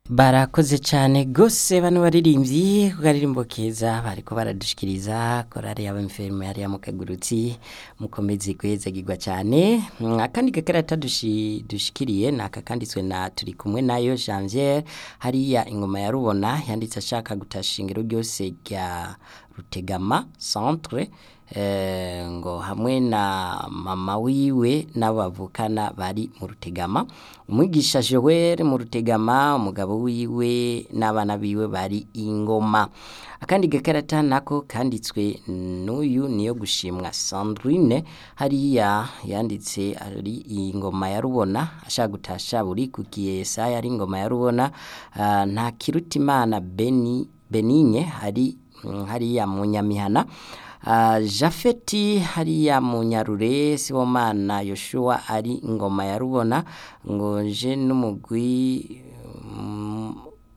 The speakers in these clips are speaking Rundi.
barakoze cyane gose bano baririmbyi ku karirimbo keza bariko baradushikiriza korari y'abamfirme hariya mu kagurutsi mukomezi kwezagirwa cyane Mm, akandi gakarata dushi- dushikiriye ni aka kanditswe na turi kumwe nayo janviere hariya ingoma ya rubona yanditse ashaka gutasha ingero ryose rya rutegama centre eh, ngo hamwe na mama wiwe n'abo bavukana bari mu rutegama umwigisha joel mu rutegama umugabo wiwe n'abana biwe bari ingoma akandi gakarata nako kanditswe n'uyu niyo gushimwa sandrine hariya yanditse ari ingoma ya rubona ashaka gutasha buri ku kiyesa yari ingoma ya rubona ah, nta kirutimana beni benigne hari mm, hariya mu nyamihana Uh, jafeti hariya mu nyarure sibomana yoshua ari ingoma ya rubona ngo nje n'umugwi mm,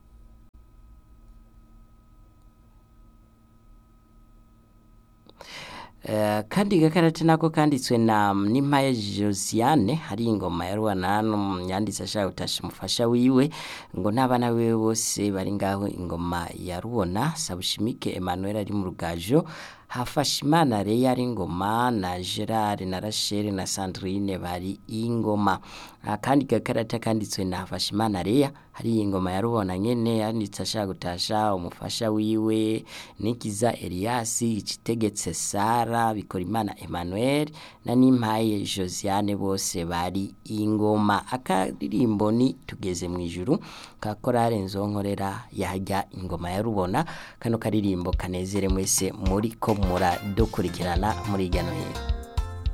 Eh, kandi gakarate nako kanditswe na nimpaye josiane hari ingoma ya rubana yanditse ashaka gutasha umufasha wiwe ngo n'abana biwe bose bari ngaho ingoma ya rubona sabushimike emmanuel ari mu rugajo hafashimana reya ari ingoma na gerard na rachel na sandrine bari ingoma akandi gakarata kanditswe na hafashimana reya hari ingoma ya rubona nyene yanditse ashaka gutasha umufasha wiwe nikiza eliasi ikitegetse sara bikorimana emmanuel na nimpaye josiane bose bari ingoma akaririmbo ni tugeze mu ijuru ka korale nzonkorera yajya ingoma ya rubona kano karirimbo kanezere mwese muri ko muradukurikirana muri hirya no hino